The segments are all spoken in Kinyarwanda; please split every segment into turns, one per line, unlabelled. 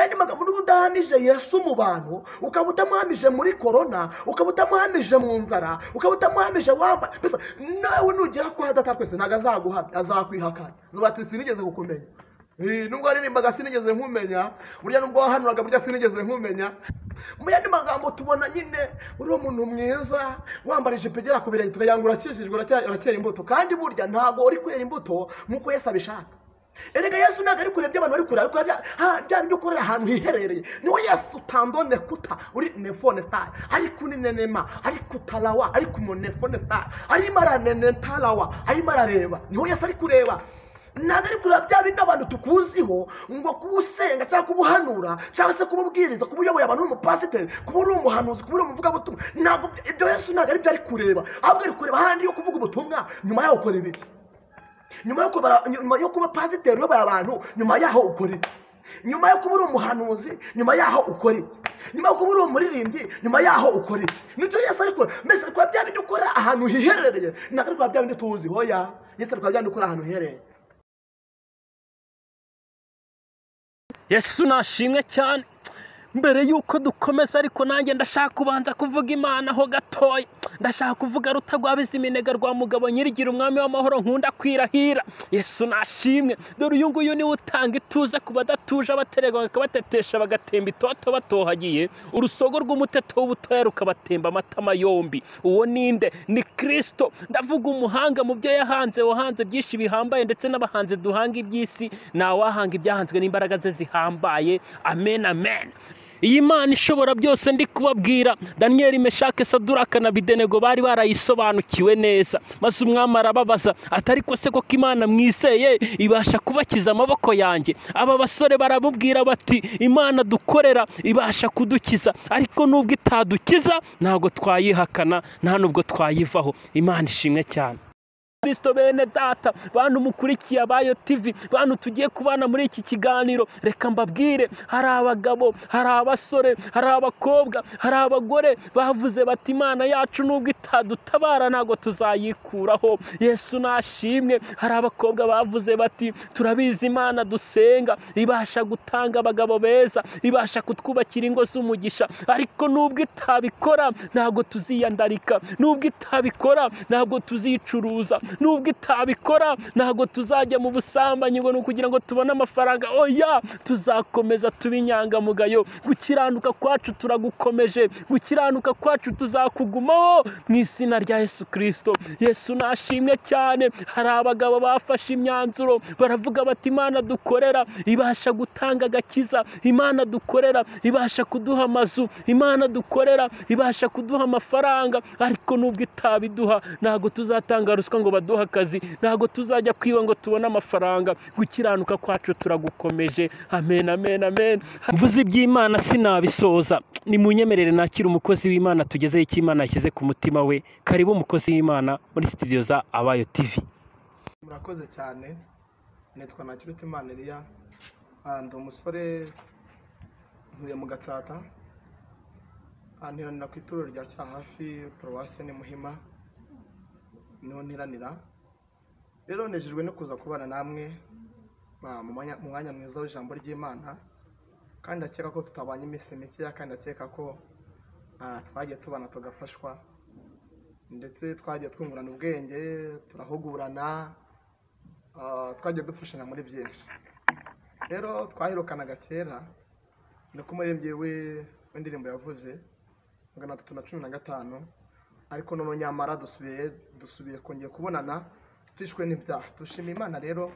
amagambo niba udahamije yesu mu bantu ukaba utamuhamije muri korona ukaba utamuhamije mu nzara ukaba utamuhamije wambaye mbese nawe nugera kwa data twese ntabwo azaguhamya azakwihakana ati sinigeze kukumenya nubwo waririmbaga sinigeze nkumenya burya nubwo wahanuraga burya sinigeze nkumenya mu yandi magambo tubona nyine uriya muntu mwiza wambara ijipo igera ku birenge tukagira urakijijwe urakera imbuto kandi burya ntabwo uri kwera imbuto nk'uko Yesu abishaka erega Yesu ntabwo ari kureba ibyo abantu bari kureba ari kureba bya bindi ukorera ahantu hiherereye niwe Yesu utandone kuta uri nefone sitari ariko uninenema ariko utarawa ariko umunefone sitari arimo aranenetarawa arimo arareba niwe Yesu ari kureba ntabwo ari kureba bya bindi abantu tukuziho ngo kuba usenga cyangwa kuba uhanura cyangwa se kuba ubwiriza kuba uyoboye abantu n'umupasiteri kuba uri umuhanuzi kuba uri umuvugabutumwa ntabwo ibyo Yesu ntabwo ari byo ari kureba ahubwo ari kureba ahandi yo kuvuga ubutumwa nyuma yaho ukora ibiki nyuma yo kuba pasiteri uyoboye abantu nyuma yaho ukora iki nyuma yo kuba uri umuhanuzi nyuma yaho ukora iki nyuma yo kuba uri umuririmbyi nyuma yaho ukora iki nicyo yesi ariko mbese kuba bya bindi ukora ahantu hiherereye ntabwo ari kuba bya bindi tuzi hoya yesi ariko bya bindi ukora ahantu hiherereye
yesu nashimwe cyane mbere y'uko dukomeza ariko nanjye ndashaka kubanza kuvuga imana ho gatoya ndashaka kuvuga rutagwabiza iminega rwa mugabo nyirigira umwami w'amahoro nkunda kwirahira yesu nashimwe dore uyu nguyu niwe utanga ituze ku badatuje abaterega bakabatetesha bagatemba itoto batohagiye urusogo rw'umuteto w'ubutoya rukabatemba amatama yombi uwo ninde ni kirisito ndavuga umuhanga mu byo yahanze wahanze byinshi bihambaye ndetse n'abahanzi duhanga iby'isi ntawahanga ibyahanzwe n'imbaraga ze zihambaye amen amen iyi mana ishobora byose ndi kubabwira daniyeli meshake saduraka na bidenego bari barayisobanukiwe neza maze umwami arababaza atari ko se koko imana mwizeye ibasha kubakiza amaboko yanjye aba basore baramubwira bati imana dukorera ibasha kudukiza ariko nubwo itadukiza ntabwo twayihakana nta nubwo twayivaho imana ishimwe cyane kirisito bene data bantu mukurikiye abayo tivi bantu tugiye kubana muri iki kiganiro reka mbabwire hari abagabo hari abasore hari abakobwa hari abagore bavuze bati imana yacu nubwo itadutabara ntabwo tuzayikuraho yesu nashimwe hari abakobwa bavuze bati turabizi imana dusenga ibasha gutanga abagabo beza ibasha kutwubakira ingo z'umugisha ariko nubwo itabikora ntabwo tuziyandarika nubwo itabikora ntabwo tuzicuruza nubwo itabikora ntabwo tuzajya mu busambanyi ngo ni ukugira ngo tubone amafaranga oya tuzakomeza tuba inyangamugayo gukiranuka kwacu turagukomeje gukiranuka kwacu tuzakugumaho mu izina rya yesu kirisito yesu nashimwe cyane hari abagabo bafashe imyanzuro baravuga bati imana dukorera ibasha gutanga agakiza imana dukorera ibasha kuduha amazu imana dukorera ibasha kuduha amafaranga ariko nubwo itabiduha ntabwo tuzatanga ruswa ngo baduha akazi ntabwo tuzajya kwiba ngo tubone amafaranga gukiranuka kwacu turagukomeje amen amen amen mvuze iby'imana sinabisoza ni mu nyemerere nakira umukozi w'imana tugezeho icyo imana yashyize ku mutima we karibu umukozi w'imana muri sitidiyo za abayo tivi
murakoze cyane nitwa nakiruta imana eriya ndi umusore ntuye mu gatsata ntiranira ku itorero rya cyahafi paruwasi ni muhima niho ntiranira rero nejejwe no kuza kubana namwe mu mwanya mwiza w'ijambo ry'imana kandi ndakeka ko tutabanye iminsi mikeya kandi ndakeka ko twagiye tubana tugafashwa ndetse twagiye twungurana ubwenge turahugurana twagiye dufashanya muri byinshi rero twaherukanaga kera ni ko umuririmbyi w'indirimbo yavuze magana atatu na cumi na gatanu ariko noneho nyamara dusubiye dusubiye kongera kubonana tishwe n'ibyaha dushima imana rero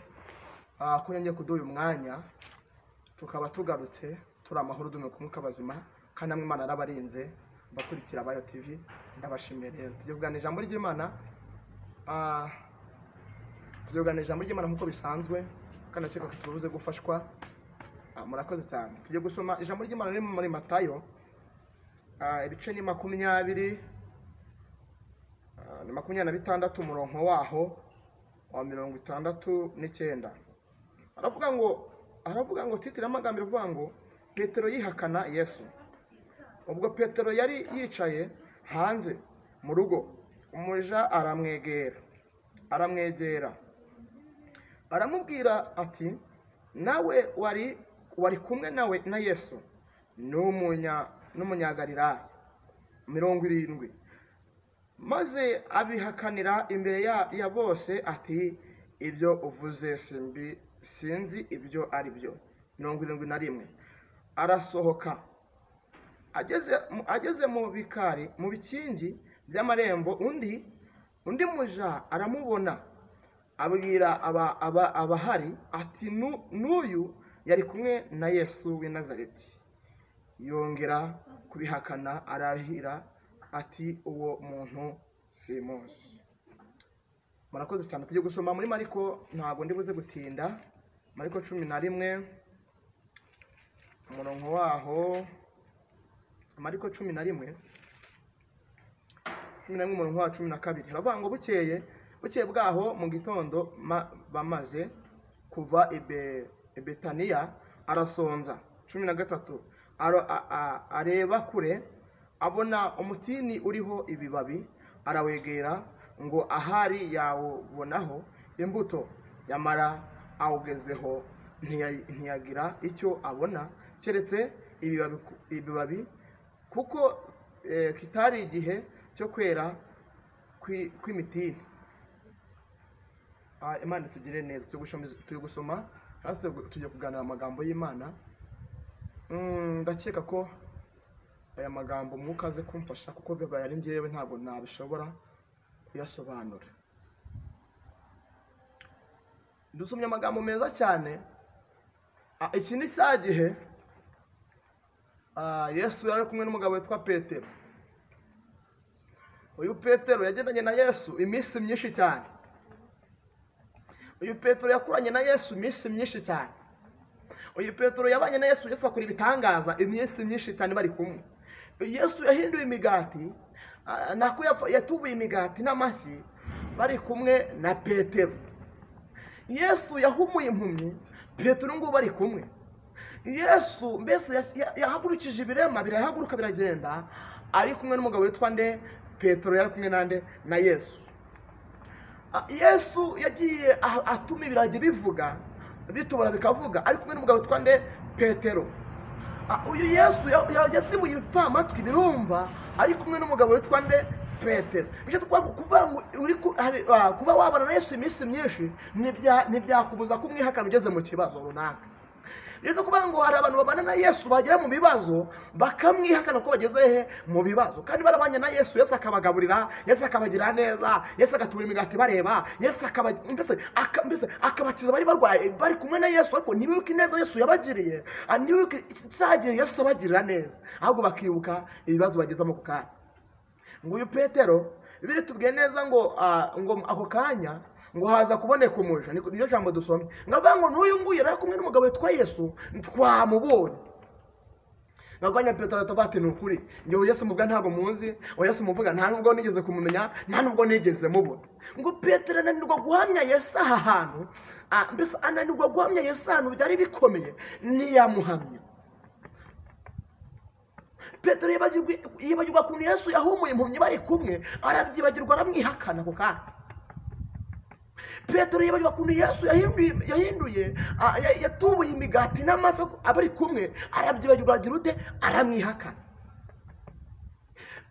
ko yongeye kuduha uyu mwanya tukaba tugarutse turi amahoro dume ku mwuka bazima kandi namwe imana arabarinze bakurikira abayo tivi ndabashimiye rero tugiye kuganira ijambo ry'imana tugiye kuganira ijambo ry'imana nk'uko bisanzwe kandi ndakeka ko tubuze gufashwa murakoze cyane tugiye gusoma ijambo ry'imana riri muri matayo ibice ni makumyabiri ni makumyabiri na bitandatu umurongo waho wa mirongo itandatu n'icyenda aravuga ngo aravuga ngo titire amagambo ivuga ngo petero yihakana yesu ubwo petero yari yicaye hanze mu rugo umuja aramwegera aramwegera aramubwira ati nawe wari
wari kumwe nawe na yesu n'umunya- n'umunyagalilaya mirongo irindwi maze abihakanira imbere ya, ya bose ati ibyo uvuze simbi sinzi ibyo ari byo mirongo irindwi na rimwe arasohoka ageze mu- ageze mu bikari mu bikingi by'amarembo undi undi muja aramubona abwira aba, aba, abahari ati "Nu- n'uyu yari kumwe na yesu w'i nazareti yongera kubihakana arahira ati uwo muntu simuzi murakoze cyane tujye gusoma muri mariko ntabwo ndibuze gutinda mariko cumi na rimwe umurongo waho amariko cumi na rimwe cumi na rimwe umurongo wa cumi na kabiri haravuga ngo bukeye bukeye bwaho mu gitondo ma- bamaze kuva i Be- i betaniya arasonza cumi na gatatu aro- a- a- areba kure abona umutini uriho ibibabi arawegera ngo ahari yawubonaho imbuto yamara awugezeho ntiya- ntiyagira icyo abona keretse ibibabi ku- ibibabi kuko eh, kitari igihe cyo kwera kwi- kw'imitini Ah, imana tugire neza turi gushom- turi gusoma hasi tugiye kuganira amagambo y'imana Mm, ndakeka ko aya magambo umwuka aze kumfasha kuko bibaye ari ngewe ntabwo nabishobora kuyasobanura dusomye amagambo meza cyane Ah, iki ni cya gihe Ah, yesu yari ari kumwe n'umugabo witwa petero uyu petero yagendanye na yesu iminsi myinshi cyane uyu petero yakuranye na yesu iminsi myinshi cyane uyu petero yabanye na yesu yesu akora ibitangaza iminsi myinshi cyane bari kumwe yesu yahinduye imigati ah, nako yapfa- yatubuye imigati n'amafi bari kumwe na petero yesu yahumuye impumyi petero ngubu bari kumwe yesu mbese ya- ya- yahagurukije ibirema birahaguruka biragenda ari kumwe n'umugabo witwa nde petero yari kumwe nande na yesu A- yesu yagiye ah- atuma ibiragi bivuga bitubura bikavuga ari kumwe n'umugabo witwa nde petero A- uyu yesu ya- ya- yasibuye ibipfamatwi birumva ari kumwe n'umugabo witwa nde petero bityo twavuga kuvuga ngo uri ku- hari- ah, kuba wabana na yesu iminsi myinshi ntibya- ntibyakubuza kumwihakana ugeze mu kibazo runaka rero kuvuga ngo hari abantu babana na yesu bagera mu bibazo bakamwihakana ko bageze he mu bibazo kandi barabanye na yesu yesu akabagaburira yesu akabagira neza yesu agatubura imigati bareba yesu akaba- mbese aka- mbese akabakiza bari barwaye bari kumwe na yesu ariko ntibibuke ineza yesu yabagiriye ah, ntibibuke cya gihe yesu abagirira neza ahubwo bakibuka ibibazo bagezamo ako kanya ngo uyu petero biri tubwiye neza ngo ah, ngo ako kanya ngo haza kuboneka umuja Niko- niryo jambo dusomye ngavuga ngo n'uyu nguyu yari ari kumwe n'umugabo witwa yesu twamubonye narwanya petero atavuga ati ni ukuri njyewe yesu muvuga ntabwo muzi uwo yesu muvuga nta nubwo nigeze kumumenya nta nubwo nigeze mubona ngo petero ananirwa guhamya yesu aha hantu ah, mbese ananirwa guhamya yesu ahantu byari bikomeye ntiyamuhamya petero yibagirwa yibagirwa ukuntu yesu yahumuye impumyi bari kumwe arabyibagirwa aramwihakana ako kanya petero yibagirwa ukuntu yesu yahinduye yahinduye ah, ya- yatubuye imigati n'amafi abari kumwe arabyibagirwa agira ute aramwihakana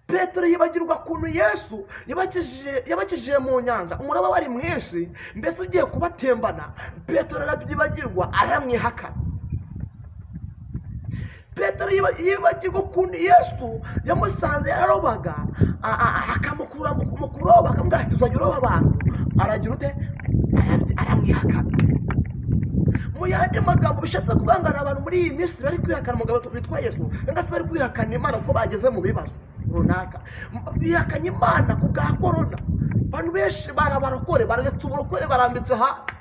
petero yibagirwa ukuntu yesu yabakijije- yabakijije mu nyanja umuraba wari mwinshi mbese ugiye kubatembana petero arabyibagirwa aramwihakana petero yiba- yibagirwa ukuntu yesu yamusanze yararobaga a- a- akamukura mu mu kuroba akamubwira ati uzajya uroba abantu aragira ute Arabyi- aramwihakana mu yandi magambo bishatse kuvuga ngo hari abantu muri iyi minsi bari kwihakana umugabo witwa yesu cyangwa se bari kwihakana imana ko bageze mu bibazo runaka M- bihakanye imana ku bwa korona abantu benshi barabarokore bararetse uburokore barambitse hasi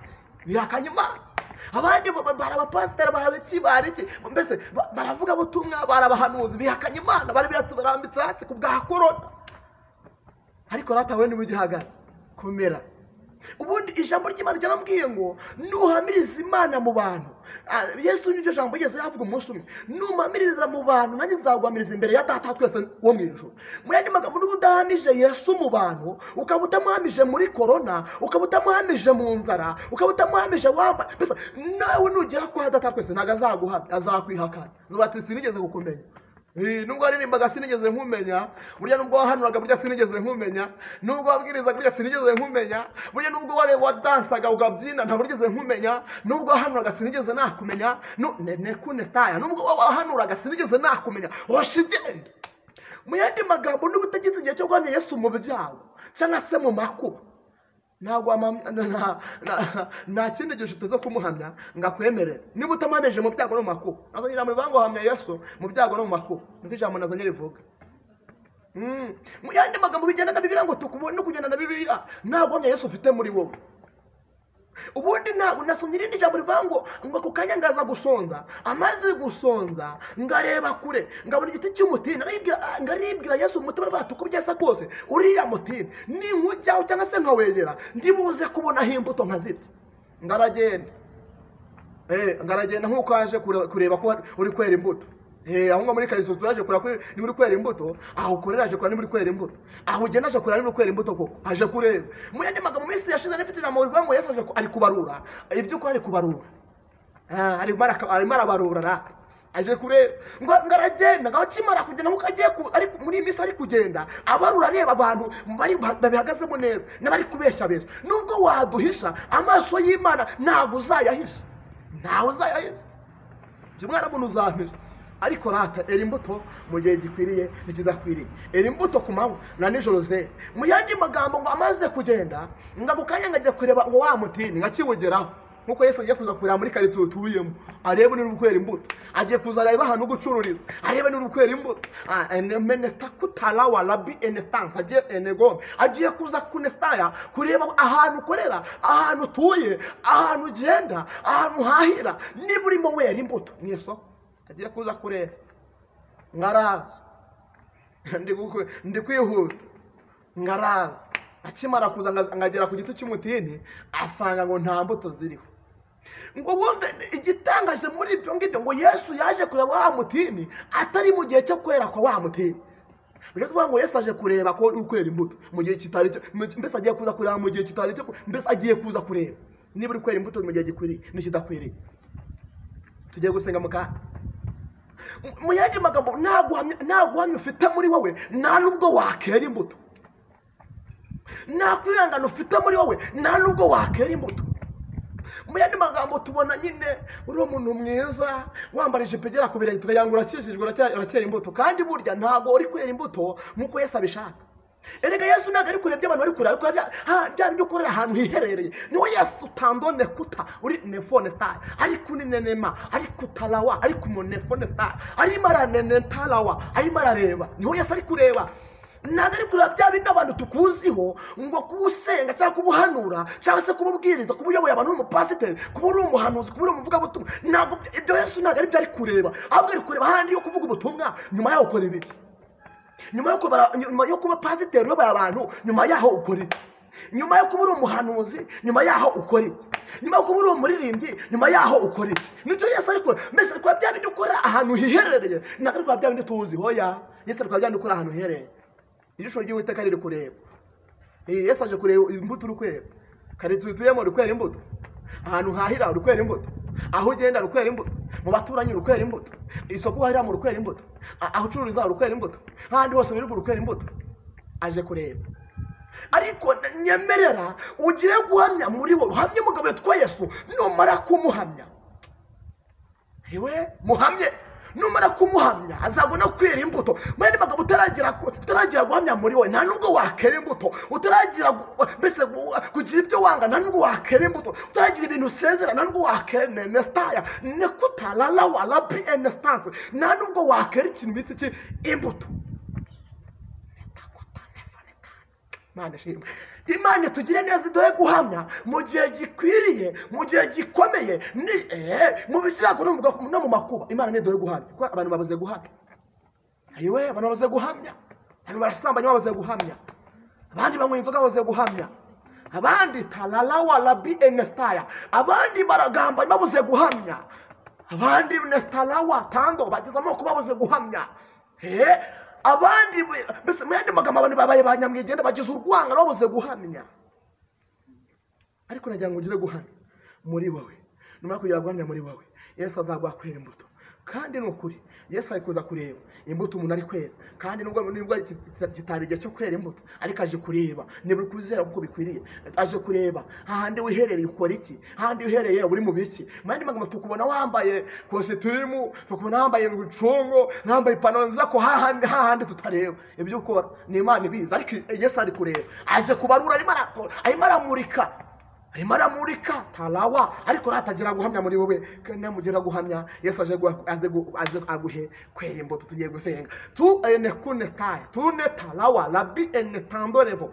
bihakanye imana abandi ba- ba- barabapasiteri barabiki bariki mbese ba- baravuga butumwa barabahanuzi bihakanye imana barabiretse barambitse hasi ku bwa korona ariko rata we niba ugihagaze komera ubundi ijambo ry'imana ryaramubwiye ngo nuhamiriza imana mu bantu Ah, yesu niryo jambo ryose yavuga umunsi umwe numpamiriza mu bantu nanjye nzaguhamiriza imbere ya data twese wo mu ijoro mu yandi magambo niba udahamije yesu mu bantu ukaba utamuhamije muri korona ukaba utamuhamije mu nzara ukaba utamuhamije wamba mbese nawe nugera kwa data twese ntabwo azaguhamya azakwihakana zubati sinigeze kukumenya Eh, nubwo waririmbaga sinigeze nkumenya burya nubwo wahanuraga burya sinigeze nkumenya nubwo wabwirizaga burya sinigeze nkumenya burya nubwo ware- wadansaga ukabyina ntabwo nigeze nkumenya nubwo wahanuraga sinigeze nakumenya Nu- ne- nekune staya nubwo wa- wahanuraga sinigeze nakumenya hoshi genda mu yandi magambo niba utagize igihe cyo guhamya yesu mu byago cyangwa se mu makuba ntabwo wamamya- na- na- na- nta kindi gihe uteze kumuhamya ngo akwemerere niba utamuhamije mu byago no mu makuba nazanye ijambo rivuga ngo hamya yesu mu byago no mu makuba niko ijambo nazanye rivuga Mm. mu yandi magambo bijyana na bibiliya ngo tukubone no kujyana na bibiliya ntabwo hamya yesu ufite muri wowe ubundi ntabwo nasomye irindi jambo rivuga ngo ngo ako kanya ngaza gusonza amaze gusonza ngareba kure ngabona igiti cy'umutini aribwira- ah, ngaribwira yesu umutima rwacu uko byasa kose uriya mutini ninkujyaho cyangwa se nkawegera ndibuze kubonaho imbuto nkazirya ngaragenda Eh, ngaragenda nk'uko waje kure- kureba ko uri kwera imbuto Eh, aho ngaho muri karitsiye turaje kureba ko niba uri kwera imbuto aho ukorera aje kureba niba uri kwera imbuto aho ugenda aje kureba niba uri kwera imbuto koko aje kureba mu yandi magambo minsi yashize n'ifite ijambo rivuga ngo yesu aje ku- ari kubarura iby'ukuri ari kubarura Ah, arimo araka- arimo arabarura raka aje kureba ngo ngo aragenda ngo akimara kugenda nk'uko agiye ku- ari muri iyi minsi ari kugenda abarura areba abantu bari babihagazemo neza n'abari kubeshya beza nubwo waduhisha amaso y'imana ntabwo uzayahisha ntawe uzayahisha jya umwana muntu uzampera ariko rata era imbuto mu gihe gikwiriye n'ikidakwiriye era imbuto ku manywa na nijoro zera mu yandi magambo ngo amaze kugenda ngo ako kanya ngajya kureba ngo wa mutini nkakiwugeraho nkuko yesu agiye kuza kureba muri karitsiye tubuyemo arebe niba uri kwera imbuto agiye kuza areba ahantu ho gucururiza arebe niba uri kwera imbuto Ah, ene- menesita kutarawa rabi enesitansi agiye enegome agiye kuza kunesitaya kureba ahantu ukorera ahantu utuye ahantu ugenda ahantu uhahira niba urimo wera imbuto mu isoko agiye kuza kureba ngaraza Ndi gukwe- ndi kwihuta ngaraza akimara kuza ngaza- ngagera ku giti cy'umutini asanga ngo nta mbuto ziriho ngo wumve igitangaje muri ibyo ngibyo ngo yesu yaje kureba wa mutini atari mu gihe cyo kwera kwa wa mutini Bivuze kuvuga ngo yesu aje kureba ko uri kwera imbuto mu gihe kitari cyo mbese agiye kuza kureba mu gihe kitari cyo mbese agiye kuza kureba niba uri kwera imbuto mu gihe gikwiriye n'ikidakwiriye tugiye gusenga mu kanya Mu- mu yandi magambo nta guhamya- nta guhamya ufite muri wowe nta nubwo wakera imbuto nta kwihangana ufite muri wowe nta nubwo wakera imbuto mu yandi magambo tubona nyine uriya muntu mwiza wambara ijipo igera ku birenge tukayangura urakijijwe uracyari- uracyera imbuto kandi burya ntabwo uri kwera imbuto nk'uko yesu abishaka erega yesu ntabwo ari kureba ibyo abantu bari kureba ari kureba bya- ha, bya bindi ukorera ahantu hiherereye niwe yesu utandone kuta uri nefone sitari ari kuninenema ari kutarawa ari kumunefone sitari arimo aranenetarawa arimo arareba niwe yesu ari kureba ntabwo ari kureba bya bindi abantu tukuziho ngo kuba usenga cyangwa kuba uhanura cyangwa se kuba ubwiriza kuba uyoboye abantu uri umupasiteri kuba uri umuhanuzi kuba uri umuvugabutumwa ntabwo ibyo- ibyo yesu ntabwo ari byo ari kureba ahubwo ari kureba ahandi yo kuvuga ubutumwa nyuma yaho ukora ibiki nyuma yo kubara nyuma yo kuba pasiteri uyoboye abantu nyuma yaho ukora iki nyuma yo kuba uri umuhanuzi nyuma yaho ukora iki nyuma yo kuba uri umuririmbyi nyuma yaho ukora iki nicyo yesu ariko mbese ari kuba bya bindi ukora ahantu hiherereye ntabwo ari kuba bya bindi tuzi hoya yesu ari kuba bya bindi ukora ahantu hiherereye ijisho ry'uwiteka riri kureba Eh, yesu aje kureba imbuto uri kwera karitsiye utuyemo uri kwera imbuto ahantu uhahira uri kwera imbuto aho ugenda uri kwera imbuto mu baturanyi uri kwera imbuto isoko uhahira mu kwera imbuto a- aho ucururiza uri kwera imbuto ahandi hose biri uri kwera imbuto aje kureba ariko n- nyemerera ugire guhamya muri wowe uhamye umugabo witwa yesu numara kumuhamya iwe muhamye numara kumuhamya azabona kwera imbuto mwene magambo utaragira ku- utaragira guhamya muri we nta nubwo wakera imbuto utaragira gu- mbese gu- kugira ibyo wanga nta nubwo wakera imbuto utaragira ibintu usezera nta nubwo wakera nesitaya nekutarara wa rabi enesitanse nta nubwo wakera ikintu bise iki imbuto Imana ishimwe imana tugire neza iduhe guhamya mu gihe gikwiriye mu gihe gikomeye ni eh, mu byago no mu bwa- no mu makuba imana ntiduhe guhamya kuko abantu babuze guhamya ariwe abantu babuze guhamya abantu barasambanya babuze guhamya abandi banywa inzoga babuze guhamya abandi tararawa rabi enesitaya abandi baragamba babuze guhamya abandi nesitarawa tando bagize amoko babuze guhamya Eh, abandi be- mbese mu yandi magambo abantu babaye ba nyamwigenda bagize urwanga babuze guhamya ariko nagira ngo ugire guhamya muri wowe numara kugira guhamya muri wowe yesu azaguhakorera imbuto kandi ni ukuri yesu ari kuza kureba imbuto umuntu ari kwera kandi nubwo nibwo ki- ki- kitari igihe cyo kwera imbuto ariko aje kureba niba uri kubizera kuko bikwiriye aje kureba hahandi wiherereye ukora iki hahandi wiherereye uri mu biki mu yandi magambo tukubona wambaye kositimu tukubona wambaye ibicungo nambaye ipantaro nziza ko hahandi hahandi tutareba ibyo ukora ni imana ibizi ariko yesu ari kureba aje kubarura arimo arato- arimo aramurika arimo aramurika tarawa ariko ratagira guhamya muri wowe kandi namugira guhamya yesu aje guha- aze gu- aze aguhe kwera imbuto tugiye gusenga tu ene kune sitari tu ne tarawa rabi ene tandorevo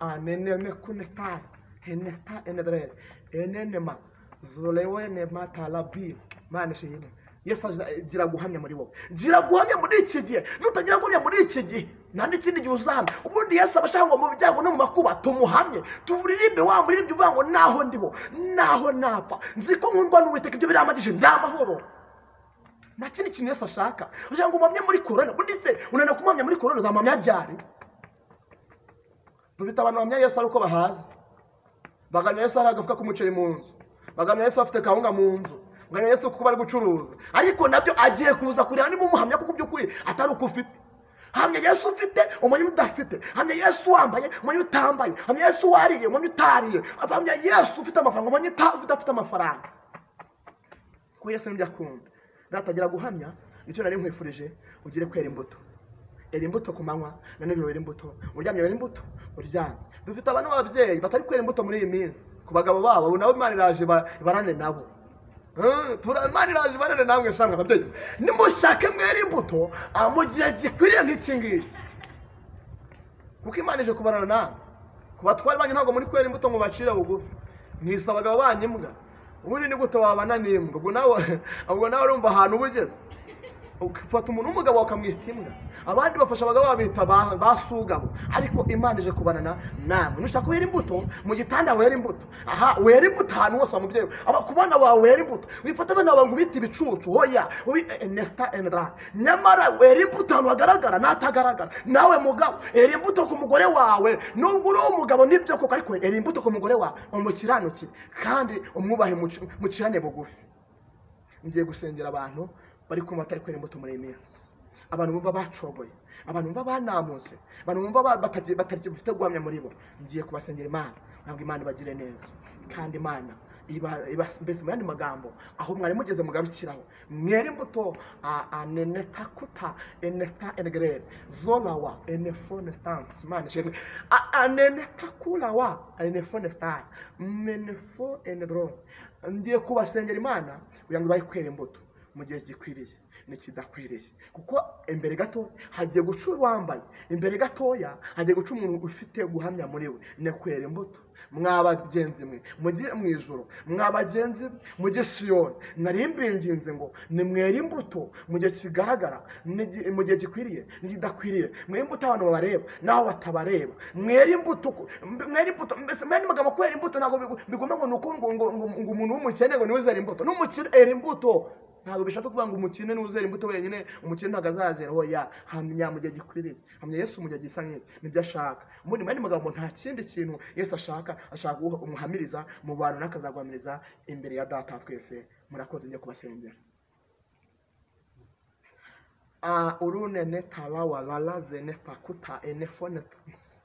aa ne ne ne kune sitari ene sitari ene dore ene ne ma zorewe ne ma tarabi mane shiyine yesu aje- gira guhamya muri wowe gira guhamya muri iki gihe nutagira guhamya muri iki gihe nta n'ikindi gihe uzahana ubundi yesu aba ashaka ngo mu byago no mu makuba tumuhamye turirimbe wa muririmbyi uvuga ngo naho ndiho naho napfa nzi ko nkundwa n'uwiteka ibyo biramagije nta mahoro nta kindi kintu yesu ashaka ashaka ngo umamye muri korona ubundi se unaniwe kumamya muri korona uzamamya ryari tubita abantu bamya yesu ari uko bahaza baganira yesu hari agafuka k'umuceri mu nzu baganira yesu bafite kawunga mu nzu baganira yesu kuko bari gucuruza ariko nabyo agiye kuza kureba niba umuhamya kuko by'ukuri atari uko ufite hamya yesu ufite umenya udafite hamya yesu wambaye umenya utambaye hamya yesu wariye umenya utariye hamya yesu ufite amafaranga umenya uta- udafite amafaranga kuko yesu nibyo akunda natagira guhamya nicyo nari nkwifurije ugire kwera imbuto era imbuto ku manywa na nijoro wera imbuto uryamye wera imbuto uryamye dufite abantu b'ababyeyi batari kwera imbuto muri iyi minsi ku bagabo babo ubu nabo imana iraje iba- ibarane nabo Eh, tura- imana iraje ibarane namwe shamwe ababyeyi nimushake mwera imbuto ah, mu gihe gikwiriye nk'iki ngiki kuko imana ije kubarana namwe ku batware banyu ntabwo muri kwera imbuto ngo bacire bugufi mwisa abagabo banyu imbwa ubundi ni gute wabana n'imbwa ubwo nawe ubwo nawe urumva ahantu uba ugeze ufata umuntu w'umugabo ukamwita imbwa abandi bafasha abagabo babita ba- ba sugabo ariko imana ije kubanana nawe nushaka wera imbuto mu gitanda wera imbuto aha wera imbuto ahantu hose wa mubyeyi aba- ku bana bawe wera imbuto wifata abana bawe ngo ubite ibicucu hoya ubi nesita endara nyamara wera imbuto ahantu hagaragara n'atagaragara nawe mugabo era imbuto ku mugore wawe nubwo uri umugabo nibyo koko ariko era imbuto ku mugore wawe umukiranukire kandi umwubahe muci- mucirane bugufi ngiye gusengera abantu bari kumva batari kwera imbuto muri iyi minsi abantu bumva bacogoye abantu bumva banamutse abantu bumva ba- batagi- batagifite guhamya muri bo ngiye kubasengera imana ntabwo imana ibagire neza kandi imana iba- iba- mbese mu yandi magambo aho mwari mugeze mugarukiraho mwera imbuto a- anenetakuta enesita enegerere zorawa enefonesitansi imana ishimwe A- anenetakurawa enefonesitari menefo enedorone ngiye kubasengera imana kugira ngo ibahe kwera imbuto mu gihe gikwiriye n'ikidakwiriye kuko imbere gato hagiye guca uwambaye imbere gatoya hagiye guca umuntu ufite guhamya muri we ni kwera imbuto mwa bagenzi mwe mujye mu ijoro mwa bagenzi mwe mujye siyoni nari mbinginze ngo nimwere imbuto mu gihe kigaragara n'igi- mu gihe gikwiriye n'ikidakwiriye mwere imbuto abantu babareba n'aho batabareba mwere imbuto ku- mbe- mwere imbuto mbese mwere n'amagambo kwera imbuto ntabwo bigu- bigomba ngo ni uko ngo ngo- ngo- ngo umuntu w'umukene ngo niwe uzera imbuto n'umukire era imbuto ntabwo bishatse kuvuga ngo umukene n'uzera imbuto wenyine umukene ntabwo azazera hoya hamya mu gihe gikwiriye hamya yesu mu gihe gisa nk'iki nibyo ashaka ubundi mu yandi magambo nta kindi kintu yesu ashaka ashaka guha- umuhamiriza mu bantu n'akazaguhamiriza imbere ya data wa twese murakoze njye kubasengera Ah, urunene talawa lalazene takuta enefonetans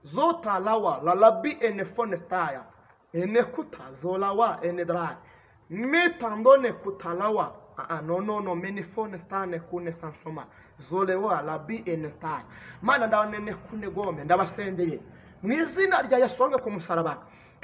zotalawa lalabi enefonetaya enekuta zolawa enedrai mitandone kutalawa aa nonono menifonestane kune sansoma zolewa labi enestaya mana ndabanene kune gome ndabasengeye mu izina rya yesu wange ku musaraba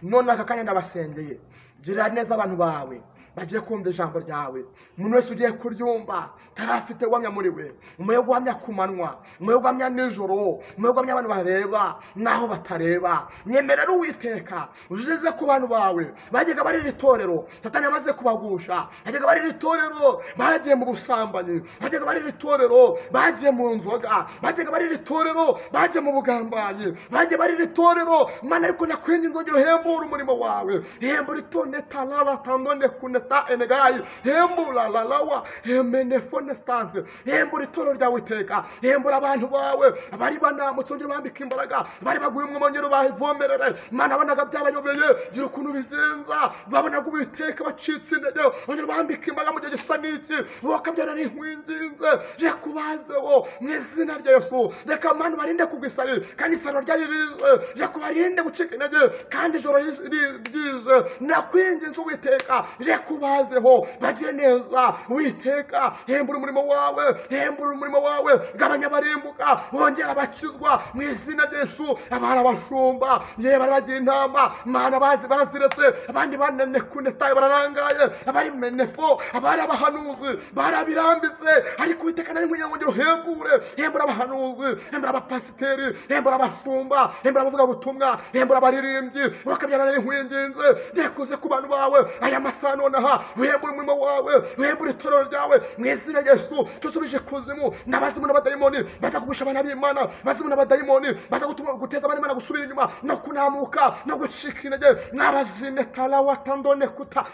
none aka kanya ndabasengeye girira neza abantu bawe bagiye kumva ijambo ryawe umuntu wese ugiye kuryumva tarafite guhamya muri we umuhe guhamya ku manywa umuhe guhamya nijoro umuhe guhamya abantu bareba n'aho batareba mwemerera uwiteka uzize ku bantu bawe bajyaga bari iri torero satani amaze kubagusha bajyaga bari iri torero bagiye mu busambanyi bajyaga bari iri torero bagiye mu nzoga bajyaga bari iri torero bagiye mu bugambanyi bagiye bari iri torero mana ariko nakwinginze inzogero hembura umurimo wawe hembura itoneta rara tandone kunesta enegayi hembura rarawa hemene fonesitanse hembura itorero ryawe iteka hembura abantu bawe abari banamutse wongere bambika imbaraga bari baguye umwe mwongere bayivomerere mana abonaga byabayobeye gira ukuntu bigenza babonaga uwiteka bacitse intege wongere bambika imbaraga mu gihe gisa n'iki bakabyana n'inkwinginze reka ubazeho mu izina rya yesu reka abantu barinde kugwa isari kandi isaro ryari rize reka ubarinde gucika intege kandi ijoro ris- ri- ryije nakwinginze uwiteka reka ubazeho bagire neza witeka hembura umurimo wawe hembura umurimo wawe gabanya abarimbuka bongera abakizwa mu izina ryesu abari abashumba yewe bari bagiye inama mana bazi baraziretse abandi banene kunesitaye bararangaye abari menefo abari abahanuzi barabirambitse ariko uwiteka nari nkwiye ngongera uhembure hembura abahanuzi hembura abapasiteri hembura abashumba hembura abavugabutumwa hembura abaririmbyi bakabyana n'inkwinginzi rekuze ku bantu bawe aya masaha nonaha wihembure umurimo wawe wihembure itorero ryawe mu izina rya yesu tusubije kuzimu n'abazimu n'abadayimoni baza kugusha abana b'imana abazimu n'abadayimoni baza gutuma guteza abana b'imana gusubira inyuma no kunamuka no gucika intege mwabazine tarawatandone kuta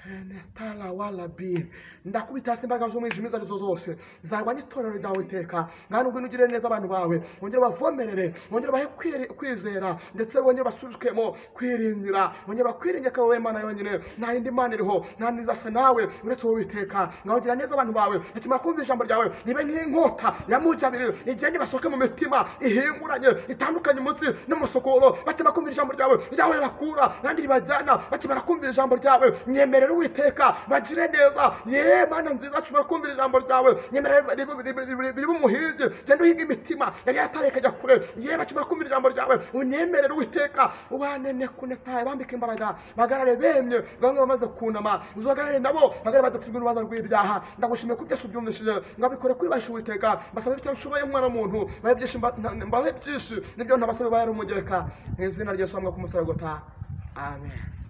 Netala walabin ndakubita hasi imbaraga z'umwijima izo arizo zose zarwanya itorero ryawe iteka nta nubwo unugirire neza abantu bawe wongere ubavomerere wongere ubahe kwiri- kwizera ndetse wongere ubasubikemo kwiringira wongere bakwiringe ko wowe mana yonyine nta yindi mana iriho nta nizasa nawe uretse wowe iteka ngaho gira neza abantu bawe bakimara kumva ijambo ryawe nibe nk'inkota ya mugi abiri igenda ibasohoke mu mitima ihinguranye itandukanye umunsi n'umusokoro bakimara kumva ijambo ryawe ryawe ribakura kandi ribajyana bakimara kumva ijambo ryawe myemerera uwiteka bagire neza ye mana nziza nshobora kumvira ijambo ryawe nyemerera biri umuhingi genda uhiga imitima yari yatareka ajya kure ye bakimara kumvira ijambo ryawe unyemerera uwiteka ubanene kunestaye bambika imbaraga bagarare bemye bamwe bamaze kunama uzagarare nabo bagarare badatuzwe n'urubanza rw'ibyaha ndagushimiye ko byose ubyumvishije ngabikore kwibasha uwiteka mbasabe bityo nshoboye umwana w'umuntu mbabe byinshi mba- nta- mbabe byinshi nibyo ntabasabe bayari umugereka mu izina ry'esu hamwe ku musaragota amen